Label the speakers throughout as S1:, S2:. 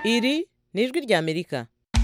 S1: iri ni ijwi ry'amerika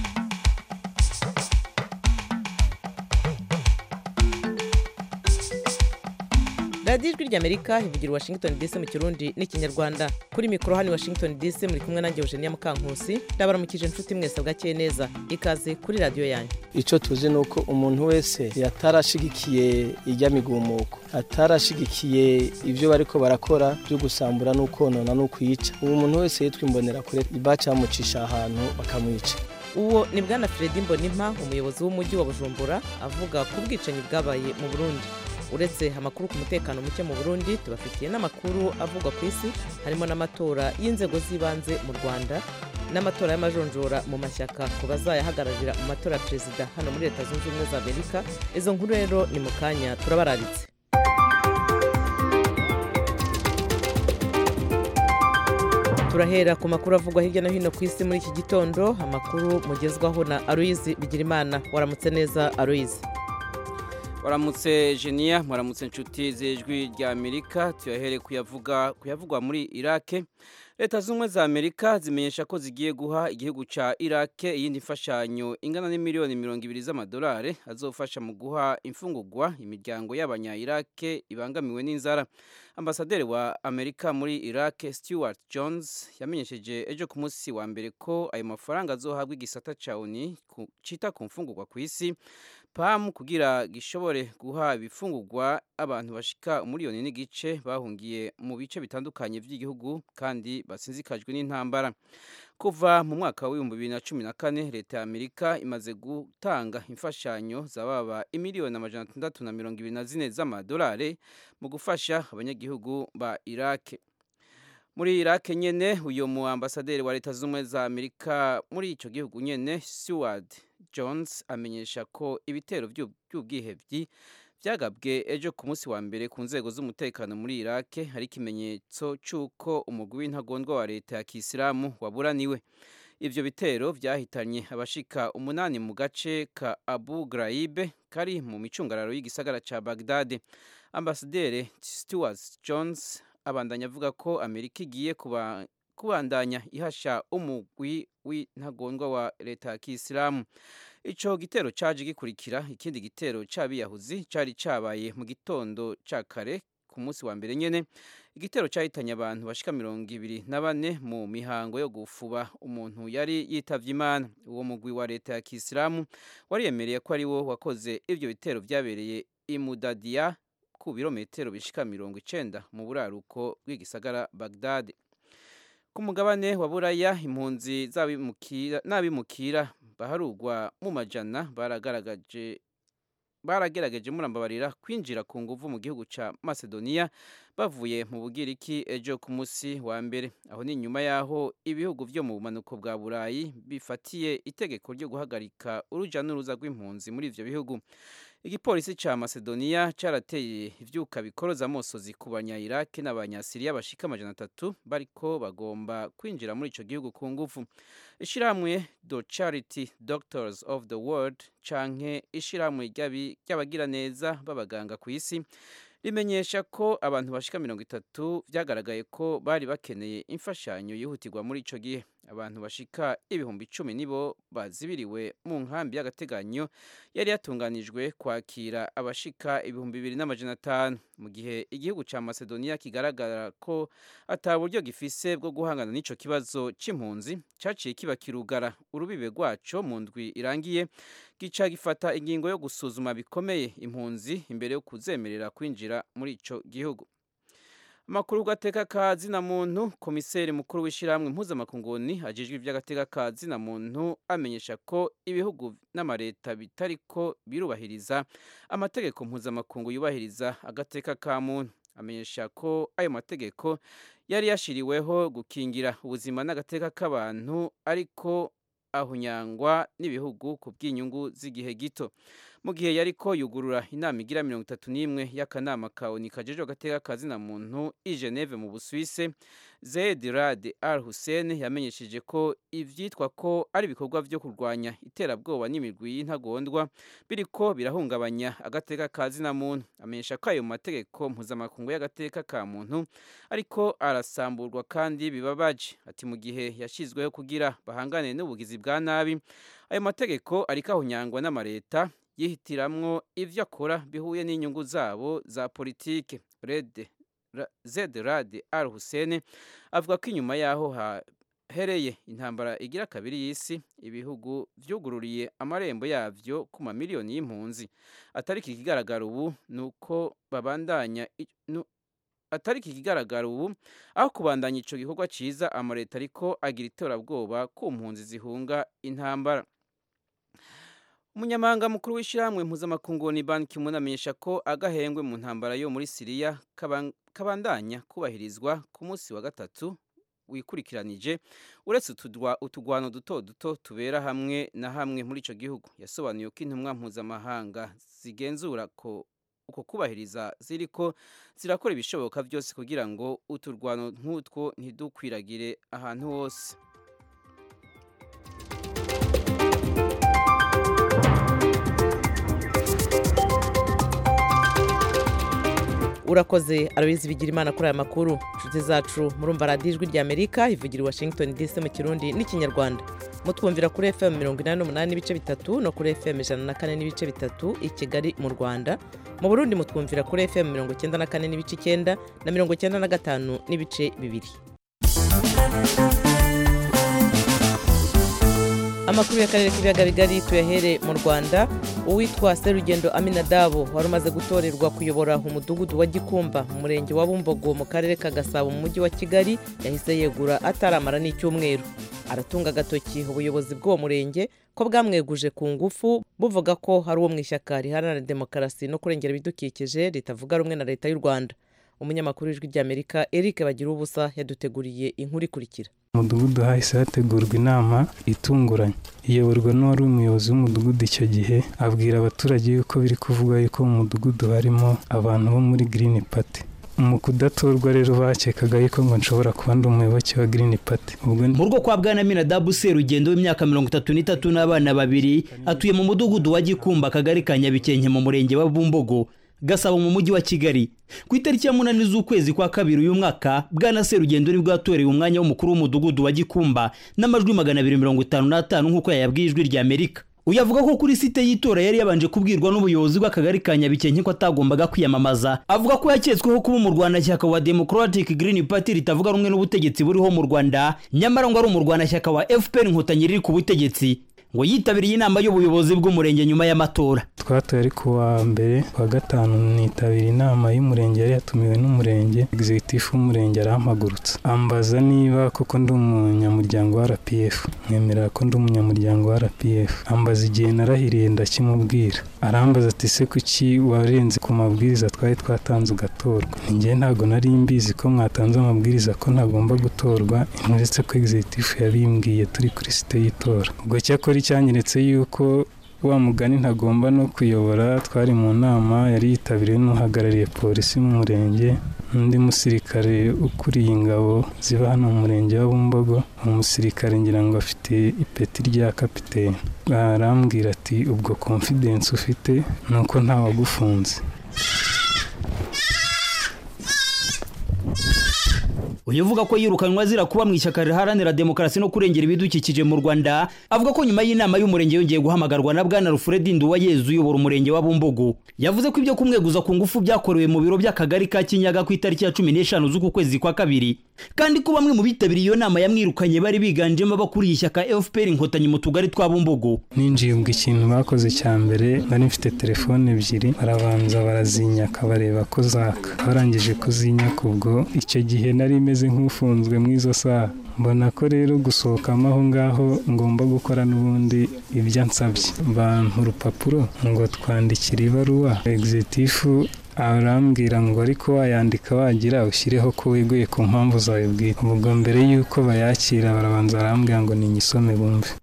S1: radiyo ijwi ry'amerika ivugira i washington dc mu kirundi n'ikinyarwanda kuri mikoro hano i washington dc muri kumwe nanjye eugenia mukankusi ndabaramukije inshuti mwese bwakeye neza ikaze kuri radiyo yanyu
S2: icyo tuzi ni uko umuntu wese yatarashigikiye ijya migumuko atarashigikiye ibyo bariko barakora byo gusambura no konona no kwica uwo muntu wese yitwa imbonera kure bacamucisha ahantu bakamwica
S1: uwo ni bwana Fredy mbonimpa umuyobozi w'umujyi wa bujumbura avuga ku bwicanyi bwabaye mu burundi uretse amakuru ku mutekano muke mu burundi tubafitiye n'amakuru avugwa ku isi harimo n'amatora y'inzego z'ibanze mu rwanda n'amatora y'amajonjora mu mashyaka ku bazayahagararira mu matora ya perezida hano muri leta zunze ubumwe za amerika izo nkuru rero ni mu kanya turabararitse turahera ku makuru avugwa hirya no hino ku isi muri iki gitondo amakuru mugezwaho na aloyizi bigirimana waramutse neza aloyizi
S3: waramutse jeniya waramutse inshuti z'ijwi rya amerika tuyahere kuyavuga kuyavugwa muri irake leta z'ubumwe za amerika zimenyesha ko zigiye guha igihugu cya irake iyindi mfashanyo ingana n'imiliyoni mirongo ibiri z'amadolari azofasha mu guha imfungugwa imiryango y'abanya irake ibangamiwe n'inzara ambasaderi wa amerika muri irake stewart jones yamenyesheje ejo ku munsi wa mbere ko ayo mafaranga azohabwa igisata cya oni cita ku mfungugwa ku isi pamu kugira gishobore guha ibifungurwa abantu bashika umuriyoni n'igice bahungiye mu bice bitandukanye by'igihugu kandi basinzikajwe n'intambara kuva mu mwaka w'ibihumbi bibiri na cumi na kane leta ya amerika imaze gutanga imfashanyo zababa imiliyoni amajana atandatu na mirongo ibiri na zine z'amadolari mu gufasha abanyagihugu ba irake muri irake nyene uyu mu ambasaderi wa leta z'ubumwe za amerika muri ico gihugu nyene seward jones amenyesha ko ibitero by'ubwihebyi byagabwe ejo ku munsi wa mbere ku nzego z'umutekano muri irake hari ikimenyetso cy'uko umugwi w'intagondwa wa leta ya kisilamu waburaniwe ivyo bitero vyahitanye abashika umunani mu gace ka abu graibe kari mu micungararo y'igisagara ca bagdade ambasaderi stewart jones abandanya avuga ko amerika igiye kuba kubandanya ihasha umugwi w'intagondwa wa leta ya kisilamu ico gitero caje gikurikira ikindi gitero c'abiyahuzi cari cabaye mu gitondo ca kare ku munsi wa mbere nyene igitero cahitanye abantu bashika mirongo ibiri na bane mu mihango yo gufuba umuntu yari yitavye imana uwo mugwi wa leta ya kisilamu wariyemereye ko ari wo wakoze ivyo bitero vyabereye imudadiya ku birometero bishika mirongo icenda mu buraruko bw'igisagara bagdade ku mugabane wa buraya impunzi n'abimukira baharugwa mu majana baragaragaje baragerageje murambabarira kwinjira ku nguvu mu gihugu ca Macedonia bavuye mu bugiriki ejo ku musi wa mbere aho ni nyuma yaho ibihugu vyo mu bumanuko bwa Burayi bifatiye itegeko ryo guhagarika uruja n'uruza rw'impunzi muri ivyo bihugu igipolisi ca Macedonia carateye ivyuka bikoroza amosozi ku banya Iraq n'abanyasiriya bashika amajana atatu bariko bagomba kwinjira muri ico gihugu ku nguvu ishiramwe do Charity Doctors of the World canke ishiramwe ry'abagira neza b'abaganga ku isi rimenyesha ko abantu bashika mirongo itatu vyagaragaye ko bari bakeneye imfashanyo yihutirwa muri ico gihe abantu bashika ibihumbi icumi nibo bazibiriwe mu nkambi y'agateganyo yari yatunganijwe kwakira abashika ibihumbi bibiri n'amajana atanu mu gihe igihugu ca macedonia kigaragara ko ata buryo gifise bwo guhangana n'ico kibazo c'impunzi caciye kiba kirugara urubibe rwaco mu ndwi irangiye gica gifata ingingo yo gusuzuma bikomeye impunzi imbere yo kuzemerera kwinjira muri ico gihugu amakuru gateka ka zina muntu komiseri mukuru w'ishyirahamwe mpuzamakunguni ajejwe iby'agateka ka zina muntu amenyesha ko ibihugu n'amareta bitariko birubahiriza amategeko mpuzamakungu yubahiriza agateka ka muntu amenyesha ko ayo mategeko yari yashiriweho gukingira ubuzima n'agateka k'abantu ariko ahunyangwa n'ibihugu ku bw'inyungu z'igihe gito mu gihe yariko yugurura inama igira mirongo itatu n'imwe y'akanama ka oni kajejwe agateka kazina muntu i Geneve mu Busuwise Zeid Rad Al Hussein yamenyesheje ko ivyitwa ko ari ibikorwa vyo kurwanya iterabwoba n'imigwi y'intagondwa biriko birahungabanya agateka kazina muntu amenyesha ko ayo mategeko mpuzamakungu y'agateka ka muntu ariko arasamburwa kandi bibabaje ati mu gihe yashizweho kugira bahangane n'ubugizi bwa nabi ayo mategeko ariko ahunyangwa n'amareta yihitiramwo ivyo akora bihuye n'inyungu zabo za politike Red Zed Rad Al Hussein avuga ko inyuma yaho hahereye intambara igira kabiri y'isi ibihugu vyugururiye amarembo yavyo ku mamiliyoni y'impunzi atari ikigaragara ubu nuko babandanya atari ikigaragara ubu aho kubandanya ico gikorwa ciza amareta ariko agira iterabwoba ku mpunzi zihunga intambara umunyamahanga mukuru w'ishyirahamwe mpuzamakungu ni ban ki-moon amenyesha ko agahengwe mu ntambara yo muri siriya kabandanya kubahirizwa ku munsi wa gatatu wikurikiranije uretse utugwano duto duto tubera hamwe na hamwe muri icyo gihugu yasobanuye ko intumwa mpuzamahanga zigenzura ko uko kubahiriza ziriko zirakora ibishoboka byose kugira ngo uturwano nk'utwo ntidukwiragire ahantu hose
S1: urakoze arabizi bigira imana kuri aya makuru inshuti zacu murumva radiyo ijwi rya amerika ivugira i washington dc mu kirundi n'ikinyarwanda mutwumvira kuri fm mirongo inani n'umunani n'ibice bitatu no kuri fm ijana na kane n'ibice bitatu i kigali mu rwanda mu burundi mutwumvira kuri fm mirongo icyenda na kane n'ibice icyenda na mirongo icyenda na gatanu n'ibice bibiri amakuru y'akarere k'ibiyaga bigari tuyahere mu rwanda uwitwa serugendo aminadabo wari umaze gutorerwa kuyobora umudugudu wa gikumba mu murenge wa bumbogo mu karere ka gasabo mu mujyi wa kigali yahise yegura ataramara n'icyumweru aratunga agatoki ubuyobozi bw'uwo murenge ko bwamweguje ku ngufu buvuga ko hari uwo mu ishyaka riharanira demokarasi no kurengera ibidukikije ritavuga rumwe na leta y'u rwanda umunyamakuru w'ijwi ry'amerika eric bagira ubusa yaduteguriye inkuru ikurikira
S4: umudugudu hahise hategurwa inama itunguranye iyoborwa n'uwari umuyobozi w'umudugudu icyo gihe abwira abaturage yuko biri kuvuga yuko mu mudugudu harimo abantu bo muri girini pati mu kudatorwa rero bakekaga yuko ngo nshobora kuba ndi umuyoboke wa girini pati
S5: mu rugo kwa bwana minadabu serugendo w'imyaka mirongo itatu n'itatu n'abana babiri atuye mu mudugudu wa gikumba akagari ka nyabikenke mu murenge wa bumbogo gasabo mu mujyi wa kigali ku itariki ya munani z'ukwezi kwa kabiri uyu mwaka bwana serugendo nibwo yatorewe umwanya w'umukuru w'umudugudu wa gikumba n'amajwi magana abiri mirongo itanu n'atanu nk'uko yayabwiye ijwi rya amerika uyu avuga ko kuri site y'itora yari yabanje kubwirwa n'ubuyobozi bw'akagari ka nyabikenke ko atagombaga kwiyamamaza avuga ko yaketsweho kuba umurwanashyaka wa democratic green party ritavuga rumwe n'ubutegetsi buriho mu rwanda nyamara ngo ari umurwanashyaka wa fpr inkotanyi riri ku butegetsi ngo yitabiriye inama y'ubuyobozi bw'umurenge nyuma y'amatora
S4: twatoye ari ku wa mbere wa gatanu nitabira inama y'umurenge yari yatumiwe n'umurenge egizegitifu w'umurenge arampagurutsa ambaza niba koko ndi umunyamuryango wa rpf mwemerera ko ndi umunyamuryango wa rpf ambaza igihe narahiriye ndakimubwira arambaza ati se kuki warenze ku mabwiriza twari twatanze ugatorwa njye ntabwo nari mbizi ko mwatanze amabwiriza ko ntagomba gutorwa uretse ko egizegitifu yabimbwiye turi kuri site y'itora ubwo cyakora icyanyeretse yuko wa mugani ntagomba no kuyobora twari mu nama yari yitabiriwe n'uhagarariye polisi mu murenge n'undi musirikare ukuriye ingabo ziba hano mu murenge wa bumbogo uwo musirikare ngira ngo afite ipeti rya kapitene arambwira ati ubwo confidence ufite ni uko ntawagufunze
S5: uyu uvuga ko yirukanwa azira kuba mu ishyaka riharanira demokarasi no kurengera ibidukikije mu rwanda avuga ko nyuma y'inama y'umurenge yongeye guhamagarwa na bwana rufuredi nduwayezu uyobora umurenge wa bumbogo yavuze ko ibyo kumweguza ku ngufu byakorewe mu biro by'akagari ka kinyaga ku itariki ya cumi n'eshanu z'uku kwezi kwa kabiri kandi ko bamwe mu bitabiriye iyo nama yamwirukanye bari biganjemo abakuriye ishyaka fpr inkotanyi mu tugari twa bumbogo
S4: ninjiye ubwo ikintu bakoze cya mbere nari mfite telefone ebyiri barabanza barazinyaka bareba ko zaka barangije kuzinyaka ubwo icyo gihe nari imeze nk'ufunzwe mu izo saha mbona ko rero gusohokamo aho ngaho ngomba gukora n'ubundi ibyo ansabye bampa urupapuro ngo twandikire ibaruwa egizitifu arambwira ngo ariko wayandika wagira ushyireho ko weguye ku mpamvu zawe bwite ubwo mbere y'uko bayakira barabanza barambwira ngo ninyisome bumve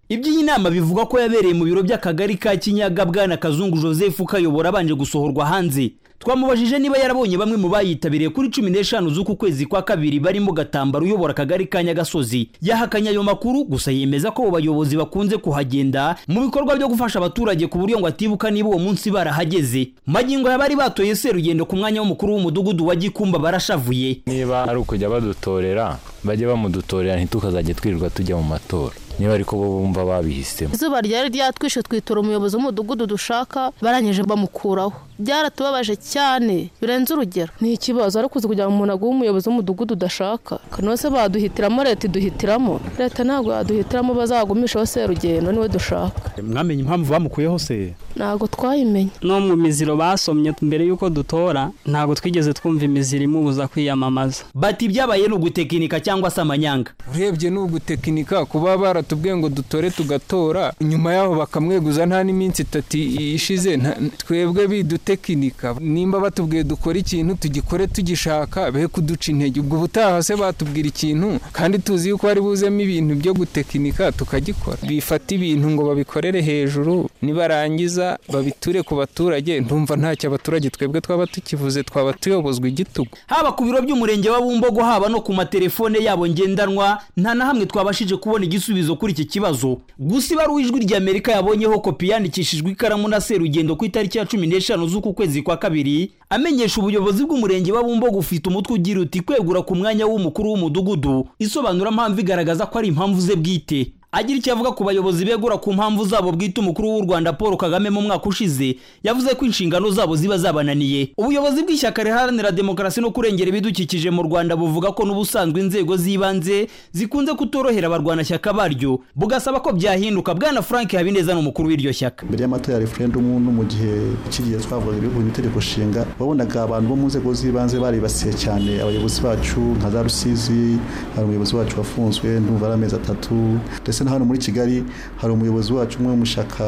S5: iby'iyi nama bivuga ko yabereye mu biro by'akagari ka kinyaga bwana kazungu joseph ukayobora abanje gusohorwa hanze twamubajije niba yarabonye bamwe mu bayitabiriye kuri cumi n'eshanu z'uku kwezi kwa kabiri barimo gatambaro uyobora akagari ka nyagasozi yahakanye ayo makuru gusa yemeza ko abo bayobozi bakunze kuhagenda mu bikorwa byo gufasha abaturage ku buryo ngo atibuka niba uwo munsi barahageze magingo ya bari batoye serugendo ku mwanya w'umukuru w'umudugudu wa gikumba barashavuye
S6: niba ari ukujya badutorera bajye bamudutorera ntitukazajye twirirwa tujya mu matora niba ariko bo bumva babihisemo
S7: izuba ryari ryatwishe twitora umuyobozi w'umudugudu dushaka barangije bamukuraho byaratubabaje cyane birenze urugero ni ikibazo ariko uzi kugira ngo umuntu aguhe umuyobozi w'umudugudu udashaka kanose baduhitiramo leta iduhitiramo leta ntabwo yaduhitiramo bazagumishaho serugendo niwe dushaka
S8: mwamenye impamvu bamukuyeho se
S7: ntabwo twayimenye
S9: no mu miziro basomye mbere y'uko dutora ntabwo twigeze twumva imiziro imubuza kwiyamamaza
S5: bati ibyabaye ni ugutekinika cyangwa se amanyanga
S10: urebye ni ugutekinika kuba baratubwiye ngo dutore tugatora nyuma yaho bakamweguza nta n'iminsi itatu ishize twebwe bidutekinika nimba batubwiye dukora ikintu tugikore tugishaka be kuduca intege ubwo butaha se batubwira ikintu kandi tuzi yuko hari buzemo ibintu byo gutekinika tukagikora bifata ibintu ngo babikorere hejuru nibarangiza babiture ku baturage ndumva ntacyo abaturage twebwe twaba tukivuze twaba tuyobozwa igitugu
S5: haba ku biro by'umurenge wa bumbogo haba no ku matelefone yabo ngendanwa nta na hamwe twabashije kubona igisubizo kuri iki kibazo gusa ibaruwa ijwi ry'amerika yabonyeho kopi yandikishijwe ikaramu na serugendo ku itariki ya cumi n'eshanu z'uku kwezi kwa kabiri amenyesha ubuyobozi bw'umurenge wa bumbogo ufite umutwe ugira uti kwegura ku mwanya w'umukuru w'umudugudu isobanura mpamvu igaragaza ko ari impamvu ze bwite agira icyo avuga ku bayobozi begura ku mpamvu zabo bwite umukuru w'u rwanda paul kagame mu mwaka ushize yavuze ko inshingano zabo ziba zabananiye ubuyobozi bw'ishyaka riharanira demokarasi no kurengera ibidukikije mu rwanda buvuga ko n'ubusanzwe inzego z'ibanze zikunze kutorohera abarwanashyaka baryo bugasaba ko byahinduka bwana frank habineza ni umukuru w'iryo shyaka
S11: mbere y'amatora ya referendumu no mu gihe kigiye twavuga ibihugu mu itegeko nshinga wabonaga abantu bo mu nzego z'ibanze baribasiye cyane abayobozi bacu nka za rusizi hari umuyobozi wacu wafunzwe ndumva ari amezi atatu ndetse na hano muri kigali hari umuyobozi wacu umwe w'umushaka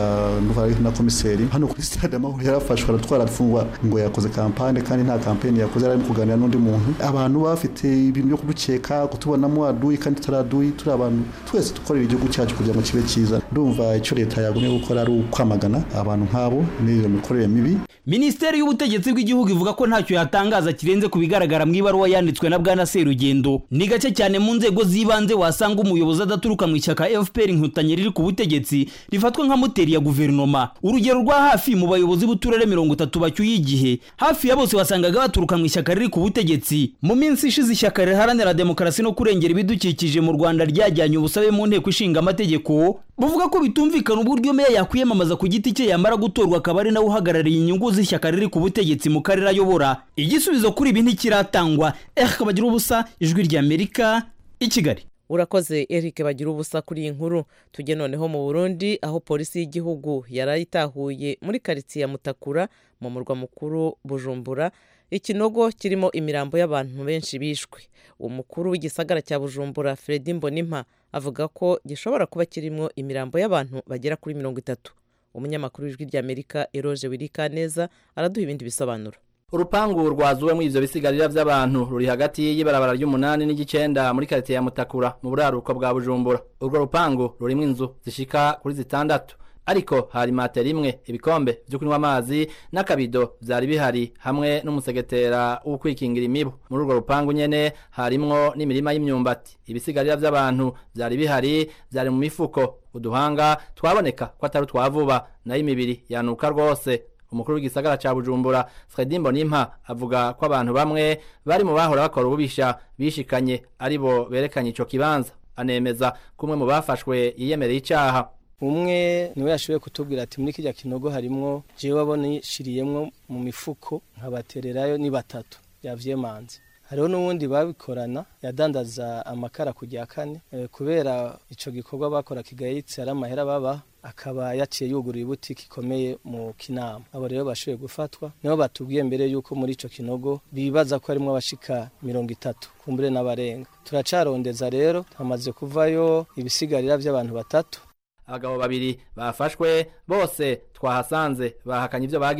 S11: na komiseri hano kuri stade amahoro yarafashwe aratwara afungwa ngo yakoze kampani kandi nta kampani yakoze yari arimo kuganira n'undi muntu abantu bafite ibintu byo kudukeka kutubonamo aduyi kandi tutaraduyi turi abantu twese dukorera igihugu cyacu kugira ngo kibe cyiza ndumva icyo leta yagumye gukora ari ukwamagana abantu nk'abo n'iyo mikorere mibi
S5: minisiteri y'ubutegetsi bw'igihugu ivuga ko ntacyo yatangaza kirenze ku bigaragara mu ibaruwa yanditswe na bwana serugendo ni gake cyane mu nzego z'ibanze wasanga umuyobozi adaturuka mu ishyaka fpr inkotanyi riri ku butegetsi rifatwa nka moteri ya guverinoma urugero rwa hafi mu bayobozi b'uturere mirongo itatu bacyuye igihe hafi ya bose wasangaga baturuka mu ishyaka riri ku butegetsi mu minsi ishize ishyaka riharanira demokarasi no kurengera ibidukikije mu rwanda ryajyanye ubusabe mu nteko ishinga amategeko buvuga ko bitumvikana uburyo meya yakwiyamamaza ku giti cye yamara gutorwa akaba ari nawe uhagarariye inyungu z'ishyaka riri ku butegetsi mu karere ayobora igisubizo kuri ibi ntikiratangwa eh kabagira ubusa ijwi ry'amerika i kigali
S1: urakoze eric bagira ubusa kuri iyi nkuru tujye noneho mu burundi aho polisi y'igihugu yari itahuye muri karitsiye ya mutakura mu murwa mukuru bujumbura ikinogo kirimo imirambo y'abantu benshi bishwe umukuru w'igisagara cya bujumbura fredi mbonimpa avuga ko gishobora kuba kirimo imirambo y'abantu bagera kuri mirongo itatu umunyamakuru w'ijwi ry'amerika eroge wirika neza araduha ibindi bisobanuro
S12: urupangu rwazuwe mu ivyo bisigarira vy'abantu ruri hagati y'ibarabara ry'umunani n'igicenda muri karitiye ya mutakura mu buraruko bwa bujumbura urwo rupangu rurimwo inzu zishika kuri zitandatu ariko hari matera imwe ibikombe vyo kunywa amazi n'akabido vyari bihari hamwe n'umusegetera wo kwikingira imibu muri urwo rupangu nyene harimwo n'imirima y'imyumbati ibisigarira vy'abantu vyari bihari vyari mu mifuko uduhanga twaboneka ko atari utwavuba nayo imibiri yanuka rwose umukuru w'igisagara ca bujumbura fredi mbonimpa avuga ko abantu bamwe bari mu bahora bakora ububisha bishikanye ari bo berekanye ico kibanza anemeza ko umwe mu bafashwe yiyemereye icaha
S2: umwe niwe yashoboye kutubwira ati muri kijya kinogo harimwo jewe abonishiriyemwo mu mifuko nkabatererayo ni batatu yavyemanze hariho n'ubundi babikorana yadandaza amakara ku rya kane kubera ico gikorwa bakora kigayitse ari amahera baba akaba yaciye yugurura ibutiki ikomeye mu kinama abo rero bashoboye gufatwa nibo batubwiye mbere yuko muri ico kinogo bibaza ko harimwo abashika mirongo itatu kumbure n'abarenga turacarondeza rero hamaze kuvayo ibisigarira vy'abantu batatu
S12: abagabo babiri bafashwe bose twahasanze bahakanye ivyo bagirizwa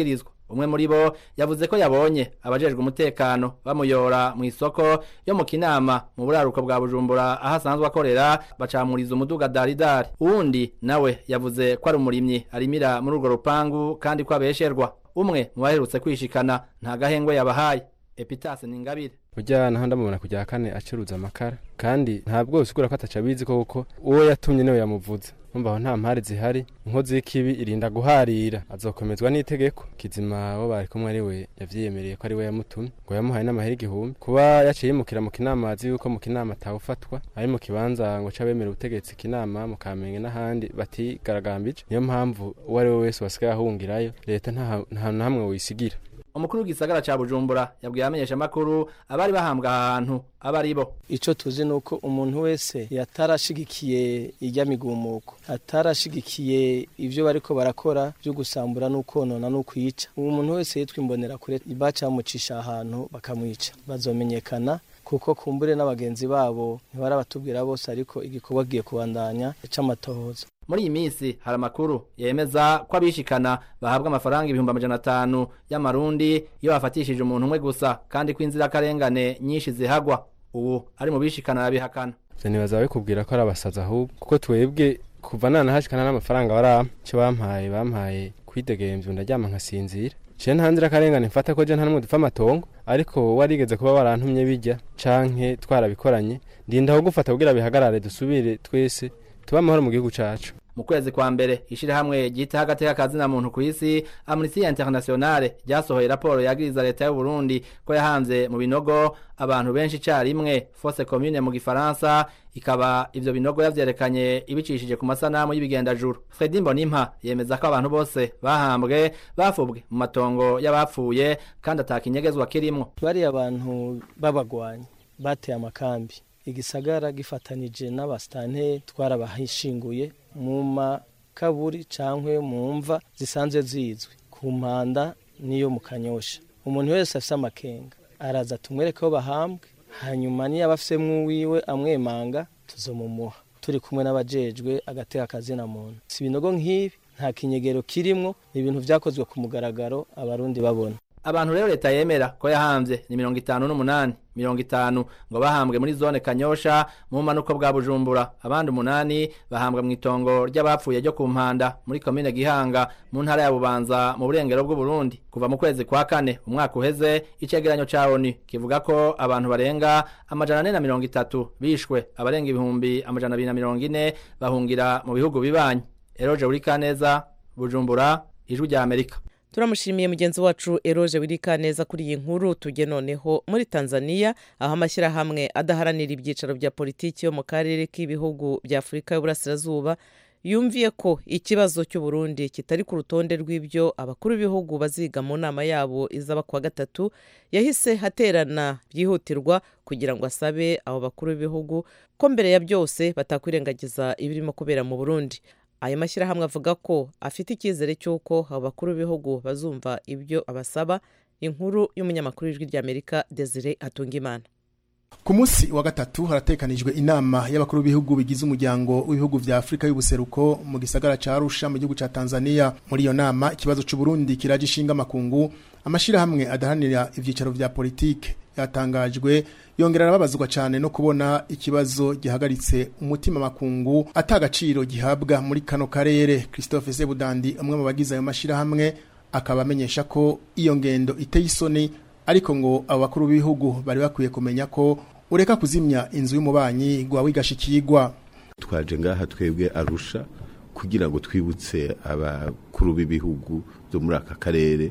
S12: umwe muri bo yavuze ko yabonye abajejwe umutekano bamuyora mu isoko yo mu kinama mu buraruko bwa bujumbura aho asanzwe akorera bacamuriza umuduga daridari uwundi nawe yavuze ko ari umurimyi arimira muri urwo rupangu kandi ko abesherwa umwe mu baherutse kwishikana nta gahengwe yabahaye epitase ni ingabire
S13: burya naho ndamubona kujya kane acuruza amakara kandi ntabwo usigura ko ataca abizi koko uwo yatumye niwe yamuvuze numva aho nta mpari zihari inkozi y'ikibi irinda guharira azokomezwa n'itegeko kizima wo bari kumwe ari we yavyiyemereye ko ari we yamutumye ngo yamuhaye n'amahera igihumbi kuba yaciye yimukira mu kinama azi yuko mu kinama atawufatwa ari mu kibanza ngo c'abemera ubutegetsi kinama mu kamenge n'ahandi batigaragambije niyo mpamvu uwo ari we wese wasigaye ahungirayo leta nta hantu na hamwe wisigira
S12: umukuru w'igisagara ca bujumbura yabwiye abamenyesha amakuru abari bahambwa aha hantu aba ari bo
S2: ico tuzi nuko umuntu wese yatarashigikiye irya migumuko atarashigikiye ivyo bariko barakora vyo gusambura n'ukonona n'ukwica uwo muntu wese yitwa imbonera kure bacamucisha ahantu bakamwica bazomenyekana kuko kumbure n'abagenzi babo ntibarabatubwira bose ariko igikorwa giye kubandanya c'amatohoza
S12: muri iyi minsi hari amakuru yemeza ko abishikana bahabwa amafaranga ibihumbi amajana atanu y'amarundi iyo bafatishije umuntu umwe gusa kandi ko inzirakarengane nyinshi zihagwa ubu ari mu bishikana arabihakana
S13: ivyo nibaza babikubwira ko ari abasazi ahubwo kuko twebwe kuva nanahashikana n'amafaranga barampa ico bampaye bampaye kwidegemvya ndaryama nkasinzira je nta nzirakarengane mfata ko je nta numwe dupfa amatongo ariko warigeze kuba warantumye bijya canke twarabikoranye ndinda aho gufata kugira bihagarare dusubire twese tuba amahoro mu gihugu cacu
S12: mu kwezi kwa mbere ishirahamwe ryita agateka kazina muntu ku isi Amnesty Internationale ryasohoye raporo yagiriza leta y'u Burundi ko yahanze mu binogo abantu benshi carimwe fosse commune mu gifaransa ikaba ivyo binogo yavyerekanye ibicishije ku masanamu y'ibigendajuru Fredy Mbonimpa yemeza ko abantu bose bahambwe bafubwe mu matongo y'abapfuye kandi atakinyegezwa kirimwo
S2: bari abantu babagwanya bateye amakambi igisagara gifatanije n'abasitante twarabahishinguye mu makaburi cyangwa mu mva zisanzwe zizwi ku mpanda n'iyo mu kanyosha umuntu wese afite amakenga araza tumwereke aho bahambwe hanyuma niyo aba afite mw'uwiwe amwemanga tuzomumuha turi kumwe n'abajejwe agateka akazina muntu si ibinogo nk'ibi nta kinyegero kirimwo ni ibintu byakozwe ku mugaragaro abarundi babona
S12: abantu rero leta yemera ko yahambye ni mirongo itanu n'umunani mirongo itanu ngo bahambwe muri zone kanyosha mu manuko bwa bujumbura abandi umunani bahambwa mu itongo ry'abapfuye ryo ku mpanda muri komine gihanga mu ntara ya bubanza mu burengero bw'uburundi kuva mu kwezi kwa kane umwaka uheze icegeranyo ca onu kivuga ko abantu barenga amajana ane na mirongo itatu bishwe abarenga ibihumbi amajana abiri na mirongo ine bahungira mu bihugu bibanyi eroje urikaneza bujumbura ijwi rya amerika
S1: turamushimiye mugenzi wacu eroje wirika neza kuri iyi nkuru tujye noneho muri tanzania aho amashyirahamwe adaharanira ibyicaro bya politiki yo mu karere k'ibihugu bya afurika y'uburasirazuba yumviye ko ikibazo cy'uburundi kitari ku rutonde rw'ibyo abakuru b'ibihugu baziga mu nama yabo izaba kuwa gatatu yahise haterana byihutirwa kugira ngo asabe abo bakuru b'ibihugu ko mbere ya byose batakwirengagiza ibirimo kubera mu burundi ayo mashyirahamwe avuga ko afite icyizere cy'uko abo bakuru b'ibihugu bazumva ibyo abasaba inkuru y'umunyamakuru w'ijwi ry'amerika desire atungimana
S14: ku munsi wa gatatu haratekanijwe inama y'abakuru b'ibihugu bigize umuryango w'ibihugu vya afurika y'ubuseruko mu gisagara ca arusha mu gihugu ca tanzania muri iyo nama ikibazo c'uburundi kiraje ishinga amakungu amashirahamwe adaharanira ivyicaro vya politike yatangajwe yongera arababazwa cyane no kubona ikibazo gihagaritse umutima makungu atagaciro gihabwa muri kano karere christophe sebudandi umwe mu bagize ayo mashirahamwe akaba amenyesha ko iyo ngendo iteye isoni ariko ngo abo bakuru b'ibihugu bari bakwiye kumenya ko ureka kuzimya inzu y'umubanyi gwa wigashikirwa
S15: twaje ngaha twebwe arusha kugira ngo twibutse abakuru b'ibihugu byo muri aka karere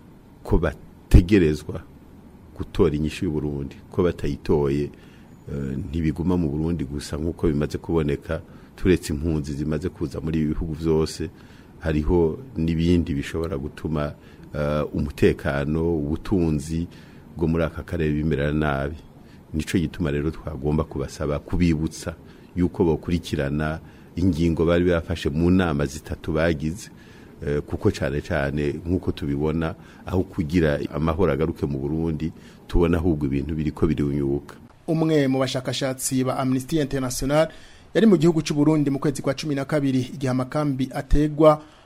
S15: ko bategerezwa gutora inyishu y'uburundi ko batayitoye ntibiguma mu burundi gusa nk'uko bimaze kuboneka turetse impunzi zimaze kuza muri ibi bihugu byose hariho n'ibindi bishobora gutuma umutekano ubutunzi bwo muri aka karere bimerera nabi nicyo gituma rero twagomba kubasaba kubibutsa yuko bakurikirana ingingo bari bafashe mu nama zitatu bagize kuko cyane cyane nk'uko tubibona aho kugira amahoro agaruke mu burundi tubona ahubwo ibintu biri ko biriunyuka
S14: umwe mu bashakashatsi ba amnesty international yari mu gihugu cy'u Burundi mu kwezi kwa cumi na kabiri igihe amakambi ategwa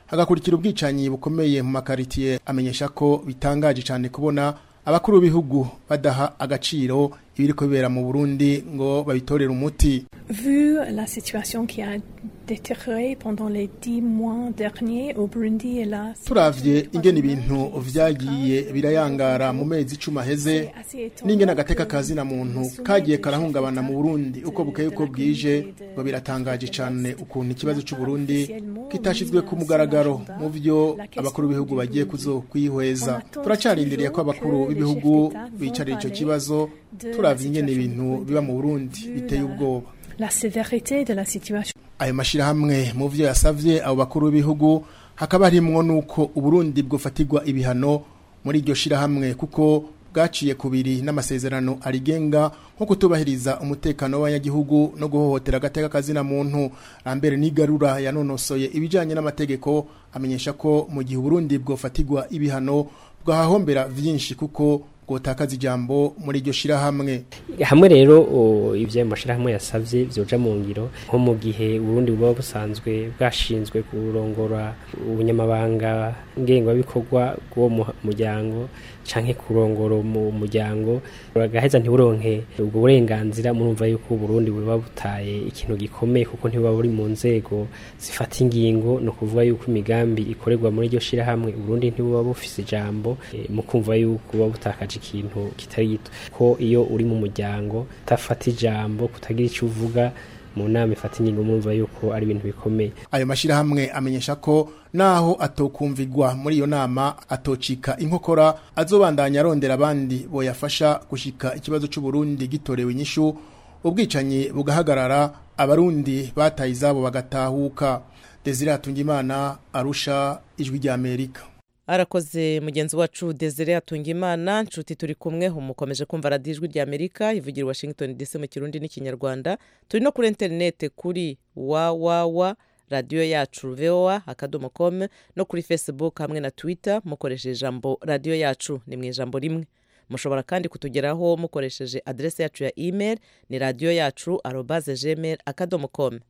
S14: hagakurikira ubwicanyi bukomeye mu makaritiye amenyesha ko bitangaje cyane kubona abakuru b'ibihugu badaha agaciro ibiriko bibera mu Burundi ngo babitorere umuti
S16: Vu la situation qui a détérioré pendant les dix mois derniers au Burundi et là,
S14: turavye ingene ibintu vyagiye birayangara mu mezi icumi aheze n'ingene agateka kazi na muntu kagiye karahungabana mu Burundi uko bukeye uko bwije ngo biratangaje cane ukuntu ikibazo c'u Burundi kitashizwe ku mugaragaro mu vyo abakuru b'ibihugu bagiye kuzokwihweza turacarindiriye ko abakuru b'ibihugu bicarira ico kibazo turavye ingene ibintu biba mu Burundi biteye ubwoba
S16: la sévérité de la situation.
S14: ayo mashirahamwe mu vyo yasavye abo bakuru b'ibihugu hakaba harimwo nuko uburundi bwofatirwa ibihano muri iryo shirahamwe kuko bwaciye kubiri n'amasezerano arigenga nko kutubahiriza umutekano w'abanyagihugu no guhohotera agateka kazina muntu Lambert Nigarura yanonosoye ibijanye n'amategeko amenyesha ko mu gihe Burundi bwofatirwa ibihano bwahahombera vyinshi kuko bwotakaza ijambo muri iryo shirahamwe
S17: hamwe rero ivyo mashirahamwe yasavye vyoja mu ngiro nko mu gihe Burundi buba busanzwe bwashinzwe kurongora ubunyamabanga ngengabikorwa bw'uwo muryango canke kurongora mu muryango bagaheza ntiburonke ubwo burenganzira murumva yuko Burundi buba butaye ikintu gikomeye kuko ntibuba buri mu nzego zifata ingingo no kuvuga yuko imigambi ikorerwa muri iryo shirahamwe Burundi ntibuba bufise ijambo e, mu kumva yuko buba butakaje ikintu kitari gito ko iyo uri mu muryango utafata ijambo kutagira icyo uvuga mu nama ifata ingingo murumva yuko ari ibintu bikomeye
S14: ayo mashirahamwe amenyesha ko naho atokumvigwa muri iyo nama atocika inkokora azobandanya arondera abandi boyafasha gushika ikibazo cy'u Burundi gitorewe inyishu ubwicanyi bugahagarara abarundi bataye izabo bagatahuka Desire Atungimana arusha ijwi rya Amerika
S1: arakoze mugenzi wacu desire atunga imana nshuti turi kumwe umukomeje kumva radiyo ijwi rya amerika ivugira i washington dc mu kirundi n'ikinyarwanda turi no kuri interinete kuri wawawa radiyo yacu voa akadomo com no kuri facebook hamwe na twitter mukoresheje ijambo radiyo yacu ni mu ijambo rimwe mushobora kandi kutugeraho mukoresheje aderesi yacu ya email ni radiyo yacu arobaze gmail akadomo com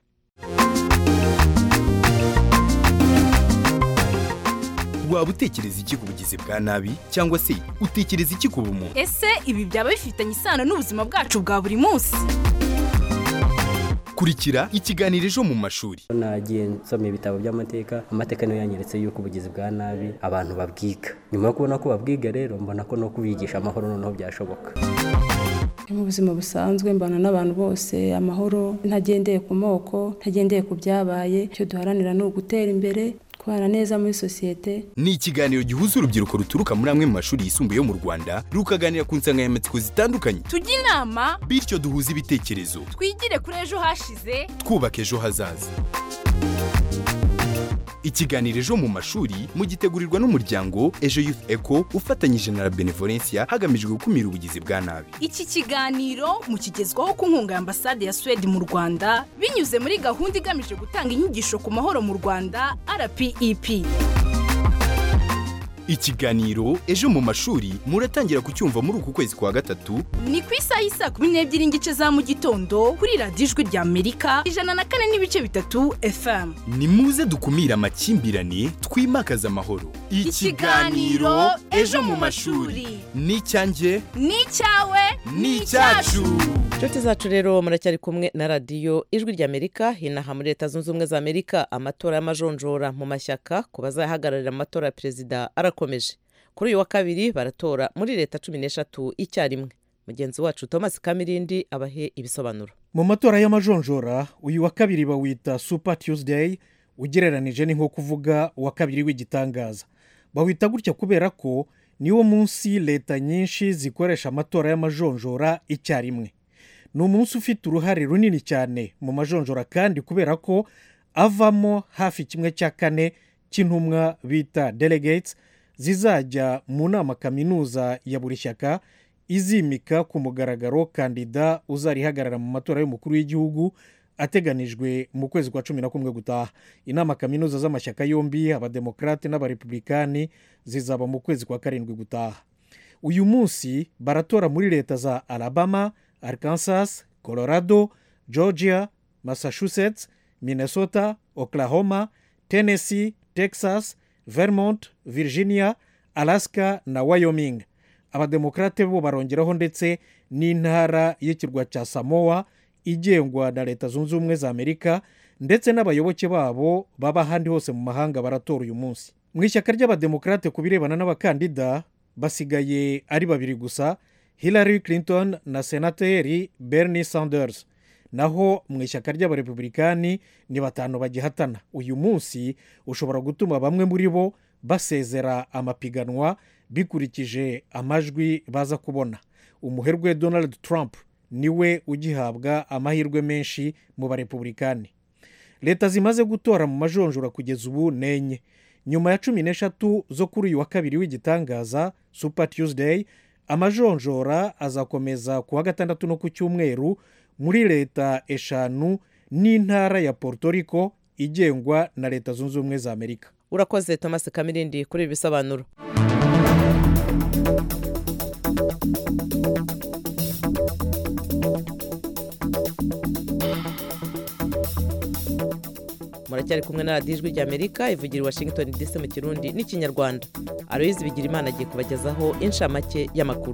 S18: waba utekereza iki ku bugizi bwa nabi cyangwa se utekereza iki ku bumuntu
S19: ese ibi byaba bifitanye isano n'ubuzima bwacu bwa buri munsi
S18: kurikira ikiganiro ejo mu mashuri
S20: nagiye nsoma ibitabo by'amateka amateka niyo yanyeretse yuko ubugizi bwa nabi abantu babwiga nyuma yo kubona ko babwiga rero mbona ko no kubigisha amahoro noneho byashoboka
S21: mu buzima busanzwe mbana n'abantu bose amahoro ntagendeye ku moko ntagendeye ku byabaye icyo duharanira ni ugutera imbere kubana neza muri sosiyete
S18: ni ikiganiro gihuza urubyiruko ruturuka muri amwe mu mashuri yisumbuye yo mu rwanda rukaganira ku nsanganyamatsiko zitandukanye
S19: tujye inama
S18: bityo duhuze ibitekerezo
S19: twigire kuri ejo hashize
S18: twubaka ejo hazaza ikiganiro ejo mu mashuri mugitegurirwa n'umuryango ejo youth eco ufatanyije na benevolencia hagamijwe gukumira ubugizi bwa nabi
S19: iki kiganiro mukigezwaho ku nkunga ya ambasade ya suwede mu rwanda binyuze muri gahunda igamije gutanga inyigisho ku mahoro mu rwanda rpep
S18: ikiganiro ejo mu mashuri muratangira kucyumva muri uku kwezi kwa gatatu
S19: ni ku isaha y'isaa kumi n'ebyiri n'igice za mu gitondo kuri radiyo ijwi rya amerika ijana na kane n'ibice bitatu fm
S18: ni muze dukumire amakimbirane twimakaze amahoro
S19: ikiganiro ejo mu mashuri
S18: ni icyanjye
S19: ni icyawe
S18: ni icyacu
S1: inshuti zacu rero muracyari kumwe na radiyo ijwi rya amerika inaha muri leta zunze ubumwe za amerika amatora y'amajonjora mu mashyaka ku bazahagararira amatora ya perezida arakomeje kuri uyu wa kabiri baratora muri leta cumi n'eshatu icyarimwe mugenzi wacu thomas kamirindi abahe ibisobanuro
S22: mu matora y'amajonjora uyu wa kabiri bawita super tuesday ugereranije ni nko kuvuga uwa kabiri w'igitangaza bawita gutya kubera ko niwo munsi leta nyinshi zikoresha amatora y'amajonjora icyarimwe ni umunsi ufite uruhare runini cyane mu majonjora kandi kubera ko avamo hafi kimwe cya kane cy'intumwa bita delegates zizajya mu nama kaminuza ya buri shyaka izimika ku mugaragaro kandida uzarihagarara mu matora y'umukuru w'igihugu ateganijwe mu kwezi kwa cumi na kumwe gutaha inama kaminuza z'amashyaka yombi abademokarate n'abarepublikani zizaba mu kwezi kwa karindwi gutaha uyu munsi baratora muri leta za alabama arkansas colorado georgia massachusetts minnesota oklahoma tennessee texas vermont virginia alaska na wyoming abademokarate bo barongeraho ndetse n'intara y'ikirwa cya samoa igengwa na leta zunze ubumwe za amerika ndetse n'abayoboke babo baba ahandi hose mu mahanga baratora uyu munsi mu ishyaka ry'abademokarate ku birebana n'abakandida basigaye ari babiri gusa hillary clinton na senateri bernie sanders naho mu ishyaka ry'abarepublikani ni batanu bagihatana uyu munsi ushobora gutuma bamwe muri bo basezera amapiganwa bikurikije amajwi baza kubona umuherwe donald trump niwe ugihabwa amahirwe menshi mu barepublikani leta zimaze gutora mu majonjora kugeza ubu ni enye nyuma ya cumi n'eshatu zo kuri uyu wa kabiri w'igitangaza super tuesday amajonjora azakomeza ku wa gatandatu no ku cyumweru muri leta eshanu n'intara ya Puerto Rico igengwa na leta zunze ubumwe za amerika
S1: urakoze thomas kamirindi kuri ibi bisobanuro muracyari kumwe na radiyo ijwi ry'amerika ivugira i washington dc mu kirundi n'ikinyarwanda aloyizi bigira imana agiye kubagezaho inshamake y'amakuru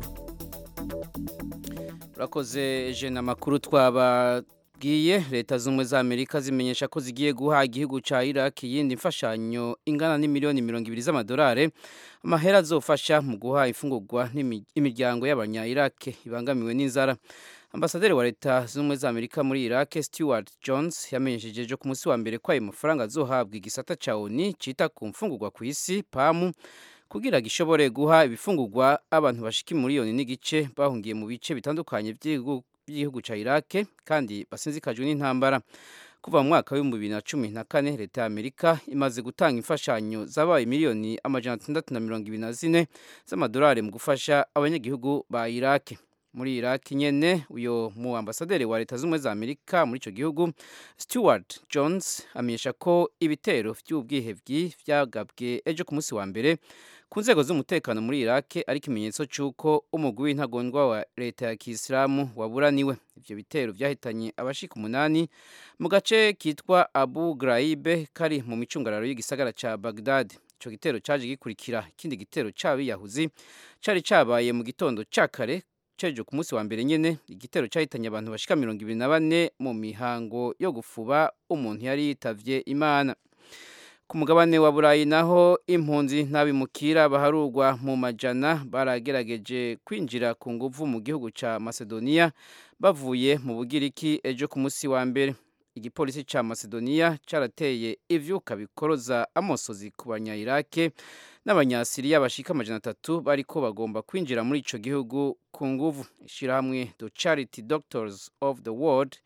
S3: urakoze jena amakuru twababwiye leta z'ubumwe za amerika zimenyesha ko zigiye guha igihugu cya iraq iyindi mfashanyo ingana n'imiliyoni mirongo ibiri z'amadolari amahera azofasha mu guha imfungurwa imiryango y'abanya iraq ibangamiwe n'inzara ambasaderi wa leta z'ubumwe za amerika muri iraq stewart jones yamenyesheje ejo ku munsi wa mbere ko ayo mafaranga azohabwa igisata cya oni cyita ku mfungurwa ku isi pamu kugira gishobore guha ibifungurwa abantu bashika miliyoni n'igice bahungiye mu bice bitandukanye by'igihugu cya iraq kandi basinzikajwe n'intambara kuva mu mwaka w'ibihumbi bibiri na cumi na kane leta ya amerika imaze gutanga imfashanyo zabaye miliyoni amajana atandatu na mirongo ibiri na zine z'amadolari mu gufasha abanyagihugu ba iraq muri iraq nyene uyo mu ambasaderi wa leta z'ubumwe za amerika muri ico gihugu stewart jones amenyesha ko ibitero vy'ubwihevyi vyagabwe ejo ku munsi wa mbere ku nzego z'umutekano muri iraq ari ikimenyetso c'uko umugwi w'intagondwa wa leta ya kisilamu waburaniwe ivyo bitero vyahitanye abashika umunani mu gace kitwa abu graibe kari mu micungararo y'igisagara ca bagdad ico gitero caje gikurikira ikindi gitero c'abiyahuzi cari cabaye mu gitondo ca kare ceje ku munsi wa mbere nyene igitero cyahitanye abantu bashika mirongo ibiri na bane mu mihango yo gufuba umuntu yari yitavye imana ku mugabane wa burayi naho impunzi n'abimukira baharurwa mu majana baragerageje kwinjira ku nguvu mu gihugu ca macedonia bavuye mu bugiriki ejo ku munsi wa mbere igipolisi ca macedonia carateye ivyuka bikoroza amosozi ku banyayirake n'abanyasiriya bashika amajana atatu bariko bagomba kwinjira muri ico gihugu ku nguvu ishirahamwe the charity doctors of the world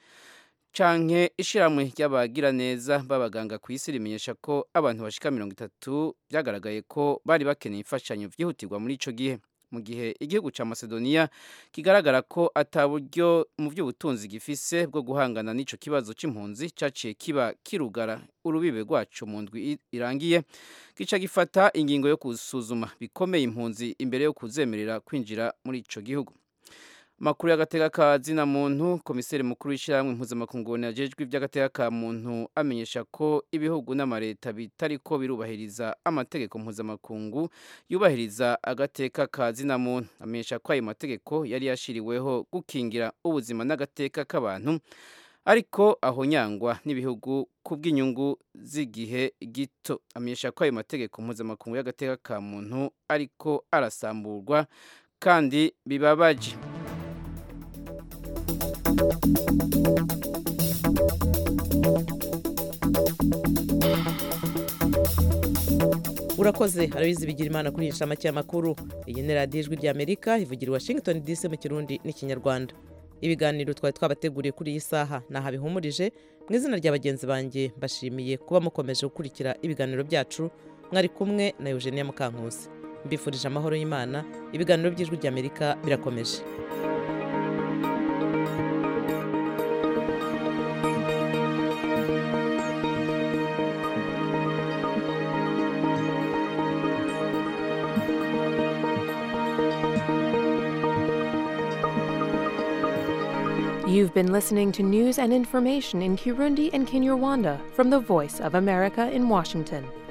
S3: canke ishirahamwe ry'abagiraneza b'abaganga ku isi rimenyesha ko abantu bashika mirongo itatu vyagaragaye ko bari bakeneye imfashanyo vyihutirwa muri ico gihe mu gihe igihugu ca macedonia kigaragara ko ata buryo mu by'ubutunzi gifise bwo guhangana n'ico kibazo c'impunzi caciye kiba kirugara urubibe rwacu mu ndwi irangiye gica gifata ingingo yo gusuzuma bikomeye impunzi imbere yo kuzemerera kwinjira muri ico gihugu makuru y'agateka ka zina muntu komiseri mukuru w'ishyirahamwe mpuzamakungu ajejwe iby'agateka ka muntu amenyesha ko ibihugu n'amareta bitariko birubahiriza amategeko mpuzamakungu yubahiriza agateka ka zina muntu amenyesha ko ayo mategeko yari yashiriweho gukingira ubuzima n'agateka k'abantu ariko aho nyangwa n'ibihugu ku bw'inyungu z'igihe gito amenyesha ko ayo mategeko mpuzamakungu y'agateka ka muntu ariko arasamburwa kandi bibabaje
S1: urakoze arabizi bigira imana kuri iyi nshamake y'amakuru iyi ni radiyo ijwi ry'amerika ivugira i washington dc mu kirundi n'ikinyarwanda ibiganiro twari twabateguriye kuri iyi saha ntaho bihumurije mu izina rya bagenzi banjye mbashimiye kuba mukomeje gukurikira ibiganiro byacu mwari kumwe na eugenia mukankusi mbifurije amahoro y'imana ibiganiro by'ijwi ry'amerika birakomeje
S4: You've been listening to news and information in Kirundi and Kinyarwanda from the Voice of America in Washington.